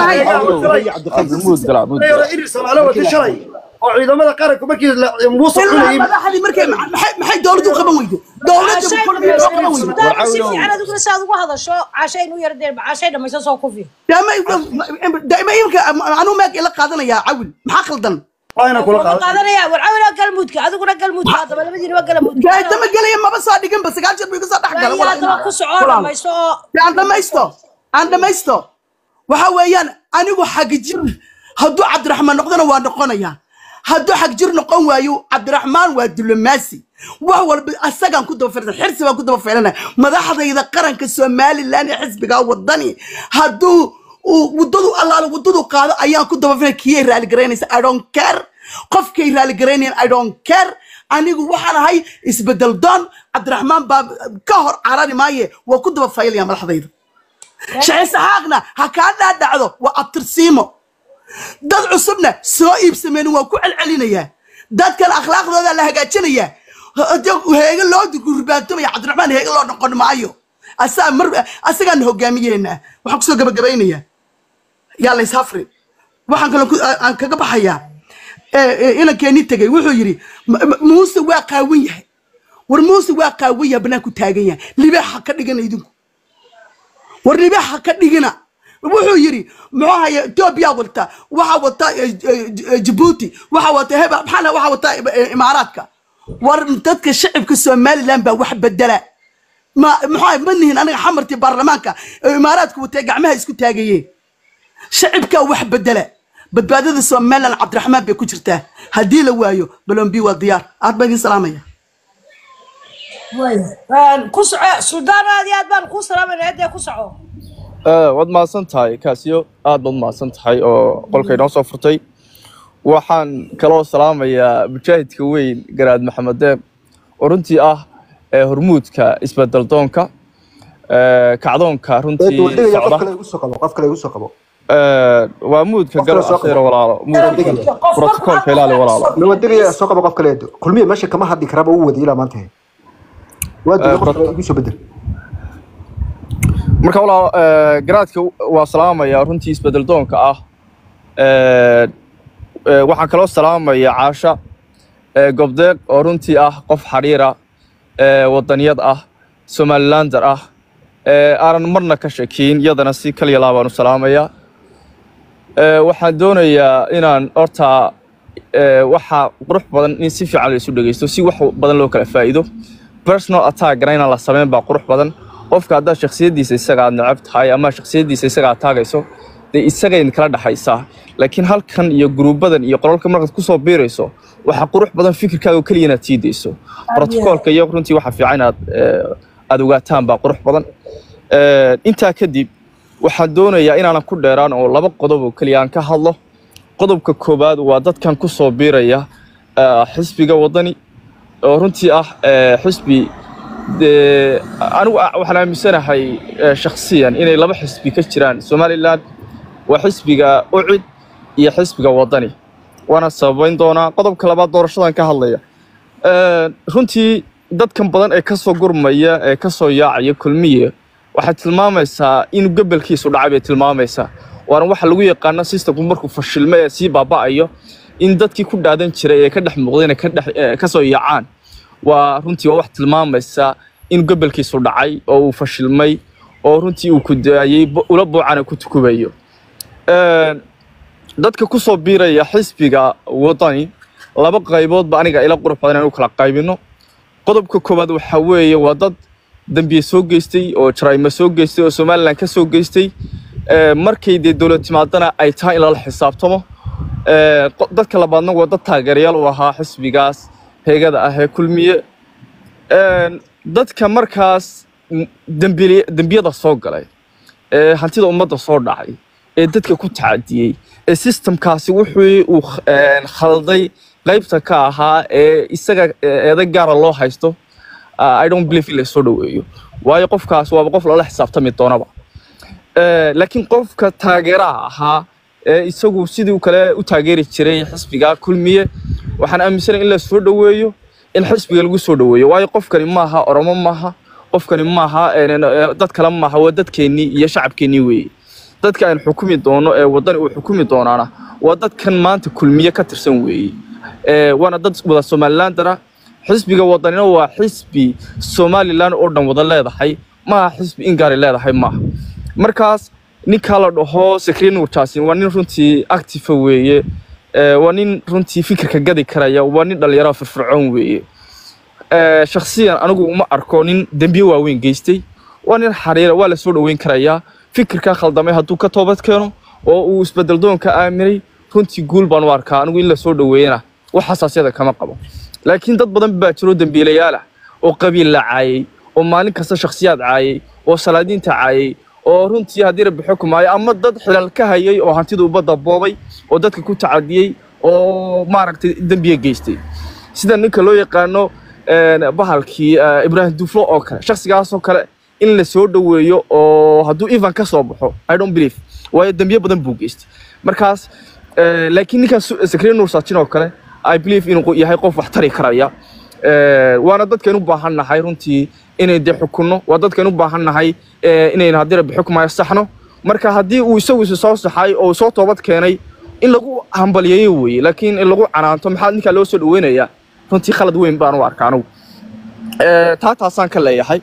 dhaxay iri soomaali wata shalay oo ciidamada qaranku markii la- muuse ilaa cunayay madaxdii markay maxay maxay dowladdu u qaban weydo dowladda kulmiye loo qaban weydo suldaan si fiican adiguna si aad ugu hadasho caashay inuu yar dee caashay dhamayso soo kufi daima imka anuu meeg ila qaadanayaa cawil maxaa khaldan waana kula Wuxuu qaadanaya war cawila galmudka adiguna galmudka haddaba labadiina waa galmudka gaadama gelaya maba soo dhiganba sagaal jeer buu iga soo dhex galay Waayo, haddaba ku soco dhamayso oo aan dhamaysto aan dhamaysto waxa weeyaan anigu xagjir hadduu cabdiraxmaan noqdona waa noqonayaa hadduu xagjir noqon waayo cabdiraxmaan waa diblomaasi wax walba asagaan ku daba fiirsan xirsi baan ku daba fiirinaya madaxdayda qaranka somalilan ee xisbiga wadani hadduu uu waddadu allaale waddadu qaado ayaan ku daba fiirinaya kiyay raaligaraynaysa i don't care qofkay raaligaraynayaan i don't care anigu waxaan ahay isbedel doon cabdiraxmaan baa ka hor carari maaye waa ku daba faylaya madaxdayda shaci saxaaqna ha kaa dhaadhacdo waa abtirsiimo dad cusubna soo iibsameen waa ku celcelinayaa dadkan akhlaaqdooda la hagaajinayaa heege loo gurbaantomaya cabdiraxmaan heege loo noqon maayo asaa mar asagaan hogaamiyeena waxaan kusoo gabagabaynayaa yaa la ishafri waxaan kaloo ku- aan aan kaga baxayaa inankeenii tegey wuxuu yidhi "M- m- muuse waa qaawan yahay war muuse waa qaawan yahay banaanku taagan yahay libaax ha ka dhigana idinku war libaax ha ka dhigina wuxuu yidhi muxuu haya etoobiya wata waxaa wata eh, eh, jabuuti waxaa wata heba maxaa waxaa wata eh, imaaraadka war dadka shacibka somalilan baa wax bedela ma maxaa ma nihin aniga xamartii baarlamaanka ee imaaraadku watay gacmaha isku taagayeen shacibkaa wax bedela badbaadada somalilan cabdiraxmaan bay ku jirtaa haddii la waayo balombi waa diyaar aad baa idin salaamaya ku soco suldaan aad iyo aad baan kuu salaamayna hadee ku soco waad mahadsan tahay kaasiyo aad baad mahadsan tahay oo qolka inoo soo furtay waxaan kaloo salaamayaa mujaahidka weyn garaad maxamed deeb oo runtii ah ee hormuudka isbedel doonka ee, kacdoonka runtii wadagaya qof socda kale igu soo qabo qof kale igu soo qabo Ee, waa muudka Qof kale garab soo qabo. akhiira walaalo muudka brotokoolka ilaali walaalo ma wadagaya soo qabo qof kale kulmiye meesha kama hadli karaba uu wadi ilaa maanta waa Eh, diiday qof bro- kale igu soo bedel marka walaal ee, garaadka waa salaamaya runtii isbedel doonka ah Ee, ee, waxaan kaloo salaamaya caasha ee, gobdeeq oo runtii ah qof xariira ee, wadaniyad ah somalilander ah ee, aanan marna ka shakiin iyadana si kaliya laabaan u salaamaya Ee, waxaan doonayaa inaan horta ee, waxa qurux badan in si fiican la isu dhegeysto si wax badan loo kala faa'iido personal attackna inaan la sameyn baa qurux badan qofka haddaad shakhsiyaddiisa isaga aad neceb tahay ama shakhsiyaddiisa isaga aad taagayso dee isagayn kala dhexaysaa laakiin halkan iyo guruubadan iyo qolalka markaad kusoo biirayso waxaa qurux badan fikirkaaga oo keliya inaad sii dayso brotokoolka iyo runtii waxa fiican inaad ee, aad ogaataan baa qurux badan Ee, intaa kadib waxaan doonayaa inaanan ku dheeraan oo laba qodob oo keliya aan ka hadlo qodobka koowaad waa dadkan ku soo biiraya ee, xisbiga wadani oo runtii ah ee, xisbi dee anigu a- waxaan aaminsanahay ee, shakhsiyan inay laba xisbi ka jiraan somalilan waa xisbiga ucid iyo xisbiga wadani waana sababayn doonaa qodobka labaad doorashadan ka hadlaya Ee, runtii dadkan badan ee kasoo gurmaya ee kasoo yaacaya kulmiye waxay tilmaamaysaa in gobolkiisu dhacay bay tilmaamaysaa waana waxa lagu yaqaano systemku markuu fashilmo ee sii baaba'ayo in dadkii ku dhaadan jiray ee ka dhex muuqday inay ka dhex ee, kasoo yaacaan waa runtii waa wax tilmaamaysa in gobolkiisu dhacay oo uu fashilmay oo runtii uu ku daayay bu- ula buucana ku tukubayo Ee, dadka ku soo biiraya xisbiga wadani laba qayboodba aniga ila qurux badan inaan u kala qaybino qodobka koowaad waxaa weeye waa dad dambiye soo geystay oo jaraa'imo soo geystay oo somalilan ka soo geystay Ee, markay dee dowlad timaadana ay tahay in lala xisaabtamo Ee, qo- dadka labaadna waa dad taageerayaal u ahaa xisbigaas heegada ah ee kulmiye Een, dadka markaas m- dembili- dembiyada soo galay ee hantida ummadda soo dhacay ee dadka ku tacadiyey ee systemkaasi wuxuu uu kh- een, khalday qaybta ka ahaa ee isaga ee, eeday gaara loo haysto ah, i don't believe in la soo dhoweeyo waayo qofkaas waaba qof lala xisaabtami doonaba Ee, laakiin qofka taageeraha ahaa ee isagu sidii kale u taageeri jiray xisbiga kulmiye waxaan aaminsanahay in la soo dhoweeyo in xisbiga lagu soo dhoweeyo waayo qofkani maaha oromo maaha qofkani maaha een, ee, dad kale maaha waa dadkeennii iyo shacabkeennii weeye dadka aan xukumi doono ee wadani uu xukumi doonaana waa dadkan maanta kulmiye ka tirsan weeye Ee, waana dad wada somalilandara xisbiga wadanina waa xisbi somalilan oo dhan wada leedahay maaha xisbi ingaari leedahay maaha markaas ninkaa la dhaho sakriin nuurjaasin waa nin runtii actifa weeye Ee, waa nin runtii fikirka gadi karaya waa nin dhalinyaro firfircoon weeye Ee, shakhsiyan anigu uma arko nin dembiye waaweyn geystay waa nin xariira waa la soo dhoweyn karayaa fikirka khaldamay hadduu ka toobad keeno oo uu isbedel doonka aaminay runtii guul baan u arkaa anigu in la soo dhoweeyana wax xasaasyada kama qabo laakiin dad badan baa jiro dembiilayaal ah oo qabiil la caayay oo maalin kasta shakhsiyaad caayay oo salaadiinta caayay oo runtii haddii rabbi xukumaayo ama dad xilal ka hayay oo hantida ubadda boobay oo dadka ku tacadiyey oo maaragtay dembiga geystay sida ninka loo yaqaano een, bahalkii eh, ibraahim duflo oo kale shakhsigaasoo kale in la soo dhoweeyo oo hadduu ivan ka soo baxo i don't believe waayo dembiye badan buu geystay markaas eh, laakiin ninkan sakriye nuur saajin oo kale i believe inuu yahay qof wax tari karaya Eh, waana dadkaynu u baahan nahay runtii inay dee xukunno waa dadkaynu u baahan nahay eh, inaynu haddii rabbi xukumayo saxno marka haddii uu isagu isu soo saxay oo uu soo toobad keenay in lagu hambaliyeeyo weeye laakiin in lagu canaanto maxaa ninkaa loo soo dhaweynayaa runtii khalad weyn baan u arka anugu Eh, taa taasaan ka leeyahay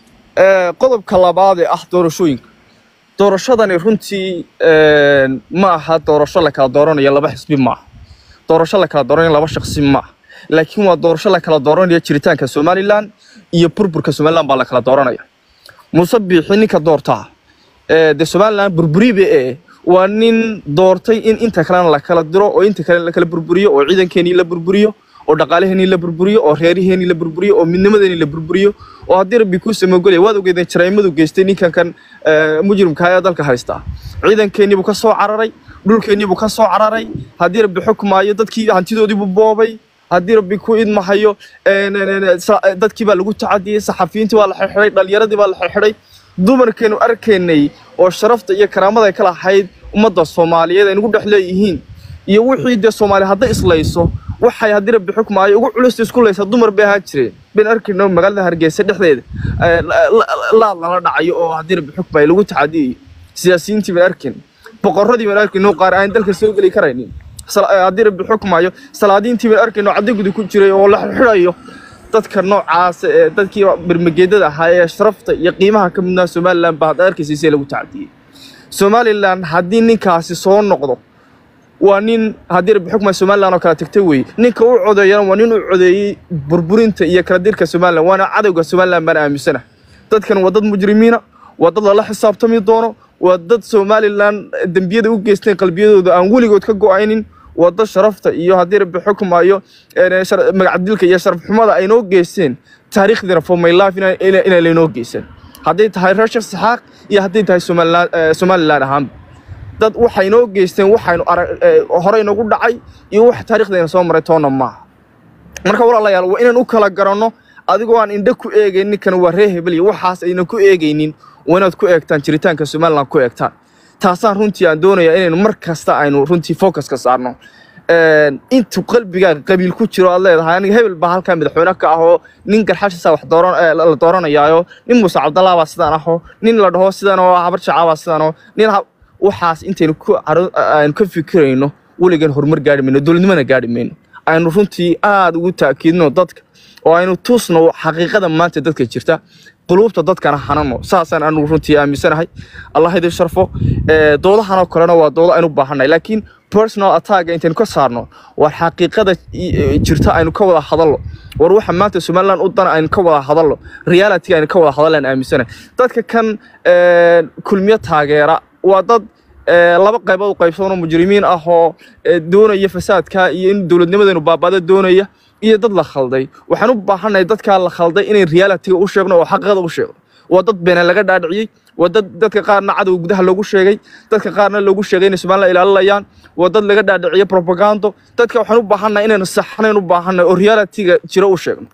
Eh, qodobka labaad ee ah doorashooyinka doorashadani runtii eh, ma aha doorasho la kala dooranayo laba xisbi ma aha doorasho la kala dooranayo laba shakhsi ma aha laakiin waa doorasho la kala dooranayo jiritaanka somalilan iyo burburka somalilan baa la kala dooranaya muuse biixi ninka doortaa ee dee somalilan burburibe ee waa nin doortay in inta kalena la kala diro oo inta kale la kala burburiyo oo ciidankeenii la burburiyo oo dhaqaalaheenii la burburiyo oo reeriheenii la burburiyo oo midnimadeenii la burburiyo oo haddii rabbi kuu samogolaya waad ogeedeen jaraymadu geystay ninkan kan eh, mujrimka ee dalka haysta ciidankeenii buu ka soo cararay dhulkeenii buu ka soo cararay haddii rabbi xukmaayo dadkii hantidoodii buu boobay haddii rabbi ku idmahayo een, een, een, sa- dadkii baa lagu tacadiyey saxafiyiintii baa la xirxiday dhalinyaradii baa la xirxiday dumarkeenu arkaynay oo sharafta iyo karaamada ay ka lahayd ummadda soomaaliyeed ay nagu dhex leeyihiin iyo wixii dee soomaali hadday islayso waxay haddii rabbi xukmaayo ugu culus isku laysa dumar bay ahaan jireen ben arkayno magaalada hargeysa dhexdeeda eh, la- la- laad lala dhacayo oo haddii rabbi xukmaayo lagu tacadiyayo siyaasiyiintii baan arkayn boqorradii baan arkayno qaar aan dalka soo geli karaynin sal- eh, haddii rabbi xukmaayo salaadiintii baan arkayno cadigudi ku jiray oo la xidhayo dadka noocaas ee dadkii bermageedada ahaa ee sharafta iyo qiimaha ka midnaa somalilan baa hadda arkaysa see lagu tacadiyey somalilan haddii ninkaasi soo noqdo waa nin haddii rabbi xukma somalilan oo kala tagtay weeye ninka u codeeyana waa nin u codeeyey burburinta iyo kala dirka somalilan waana cadowga somalilan baan aaminsana dadkan waa dad mujrimiina waa dad lala xisaabtami doono waa dad somalilan dembiyada u geysteen qalbiyadooda aan weligood ka go-aynin waa dad sharafta iyo haddii rabbi xukmayo een, shar- magacdilka iyo sharaf xumada ay noo geysteen taariikhdiina for my life ina- ina- inay laynoo geysan hadday tahay reer sheekh saxaaq iyo hadday tahay somalilan eh, somalilan ahaanba dad waxay noo geysteen waxaynu arag eh, horey nagu dhacay iyo wax taariikhdeena soo maray toona maaha marka walaalayaal waa inaan u kala garanno adigoo aan indho ku eegaynin ninkan waa ree hebel iyo waxaas aynan ku eegaynin waa inaad ku eegtaan jiritaanka somaliland ku eegtaan taasaan runtii aan doonayaa inaynu mar kasta aynu runtii focuska saarno Een, intuu qalbigaaga qabiil ku jiro aad leedahay aniga hebel baa halkaa madaxweyne ka ahoo nin garxashiisa wax dooran eh, la la dooranayaayo nin muuse cabdallah baa sidaan ahoo nin la dhaho sidan oo habar jacaa baa sidaan oo nin ha- waxaas intaynu ku caro- aynu ka fikirayno weligan horumar gaari mayno dowladnimana gaari mayno aynu runtii aad ugu taakiidno dadka oo aynu tusno xaqiiqada maanta dadka jirta quluubta dadkana hanano saasaan anu runtii aaminsanahay allah idin sharfo Eh, doodahanoo kalena waa doodo aynu baahannahay laakiin personal attack intaynu ka saarno waa xaqiiqada i- eh, jirta aynu ka wada hadallo war waxa maanta somaliland u dana aynu ka wada hadallo reality aynu ka wada hadallaan aaminsanahay dadka kan eh, kulmiyo taageera waa dad eh, laba qaybood u qaybsanoo mujrimiin ah oo eh, doonaya fasaadka iyo in dowladnimadeenu baabada doonaya iyo dad la khalday waxaan u baahannahay dadkaa la khalday inay realityga u sheegno oo xaqiiqada u sheegno waa dad beena laga dhaadhiciyey waa dad dadka qaarna cadow gudaha loogu sheegay dadka qaarna loogu sheegay inay somaliland ilaalinayaan waa dad laga dhaadhiciyey propagando dadka waxaan u baahannahay inaynu saxnayn u baahannahay oo realityga jiro u sheegno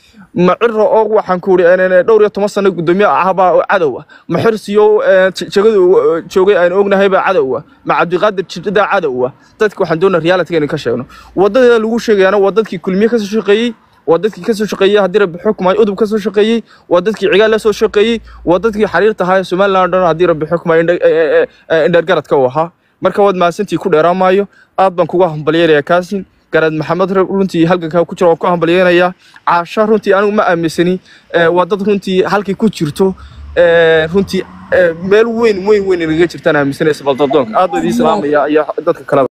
ma ciro oo waxaan ku uri dhowr iyo toban sano gudoomiye ahbaa oo cadow ah ma xirsiyo jegadu joogay aynu ognahay baa cadow ah ma cabdiqaadir jidada cadow ah dadka waxaan doonaa reality inaan ka sheegno wadada lagu sheegayana waa dadkii kulmiye kasoo shaqeeyey waa dadkii kasoo shaqeeyey haddii rabbi xukmayo udub kasoo shaqeeyey waa dadkii cigaal la soo shaqeeyey waa dadkii xariirta ahaa ee somaliland oo dhan haddii rabbi xukmayo indhergaradka u ahaa marka waad mahadsantii ku dheeraamaayo aad baan kuga hambalyeynaya kaasin garaad maxamed runtii halgankaa ku jira waan ku hambalyeynayaa caasha runtii anigu ma aaminsani Eh, waa dad runtii halkay ku jirto eh, runtii eh, meel weyn weyn weyn inaga jirtaan aaminsanaysa baldadoonka aad baan idiin salaamaya iyo dadka kaleba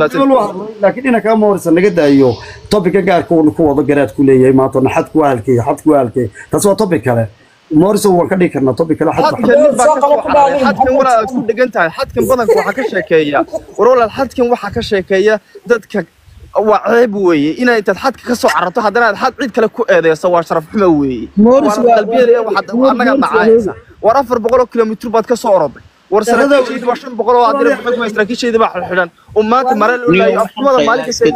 laakiin dhinanka ama horeysa naga daayo tobika gaarka uu ku wado garaad ku leeyahay maanta na xad ku halkay xad ku halkay taas waa tobik kale morrison waan ka dhigi karnaa tobik kale xad xadkan nin baa ka soo cararay xadkan walaal aad ku dhegan tahay xadkan badanka waxaa ka sheekeeya war walaal xadkan waxaa ka sheekeeya dadka waa ceeb weeye inaad intaad xadka ka soo cararto haddana aad xad cid kale ku eedeyso waa sharaf xumo weeye Morris waana waa- qalbiyada waxaad annaga dhacaysa war afar boqol oo kilomitir baad ka soo oroday war saraakiishayda waa shan boqol oo adira maxay saraakiishayda baa xidhan oo maanta mare loo laayo afkumada maalin kasta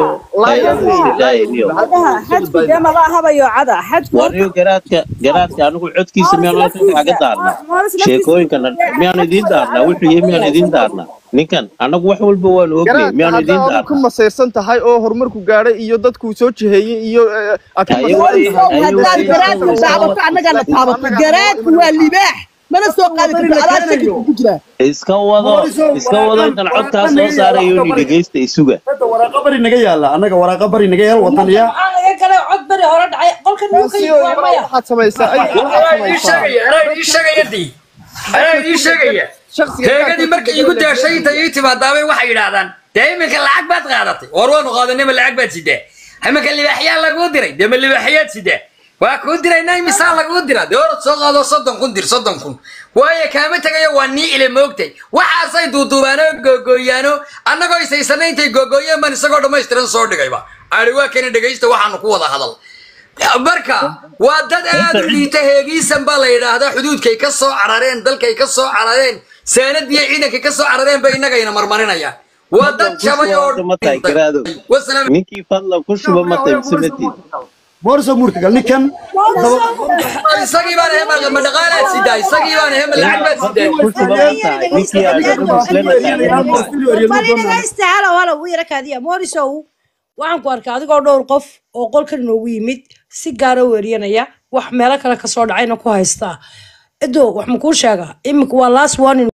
xadku maba ahabayo cada xadku waryo garaadka garaadka anigu codkiisa miyaan halkan kaaga daarnaa sheekooyinkan miyaan idiin daarnaa wuxuu yahay miyaan idiin daarnaa ninkan anagu wax walba waan ognay garaadka miyaan idiin haddaa aad ku daarnaa masaysan tahay oo horumarku gaadhay iyo dadku soo jiheeyey iyo eh, aad ku Ayago- masaysan tahay haddaad garaadka taabato annagana taabato garaadku waa libaax mana soo qaadi karto adaa shaki ku jira iska wado iska wado intan codkaa soo saarayo ni dhegeysta isuga hadda waraaqa bari naga yaala annaga waraaqa bari naga yaal wadaniya maxaa laga galay cod beri hore dhacay qolkan nuu ka taasi yimi waa maya waxaad samaysaa ay waxaad anaa idiin samaysaa sheegaya anaa idiin sheegaya dii anaa idiin sheegaya shakhsiga heegadii markay igu daashay intay ii timaadaabay waxay yidhaahdaan dee iminka lacag baad qaadatay war waanu qaadanay ma lacag baad sidaa iminka libaaxyaa laguu diray dee ma libaaxyaad sidaa waa kuu diraynaa imisaa laguu diraa dee orad soo qaado soddon kun dir soddon kun waayo kaama tegayo waa nii ile moogtay waxaasay duuduubaanoo googooyaano annagoo isaysanay intay googooyeen baan isagoo dhammaystiran soo dhigayba ari waa kana dhegaysta waxaanu ku wada hadal marka waa dad aad u liita heegiisan baa la yidhaahdaa xuduudkay ka soo carareen dalkay ka soo carareen saanadiyo ciidankay ka soo carareen bay innagayna marmarinayaan waa dad jabay oo ma tahay garaadow wasalaam ninkii fadlan ku shuba ma tahay mise ma tiid mooriso muurka gal ninkan isagii baan ahay ma dhaqaalaad sidaa isagii baan ahay ma lacag baad sidaa ku shuba ma tahay ninkii aad muslena tahay dhegaysta halo halo wuu yara kaadiya morisow waxaan ku arkay adigoo dhowr qof oo qolkan inoogu yimid si gaara u eryanaya wax meelo kale kasoo dhacayna ku haystaa edo wax makuu sheegaa iminka waa last warning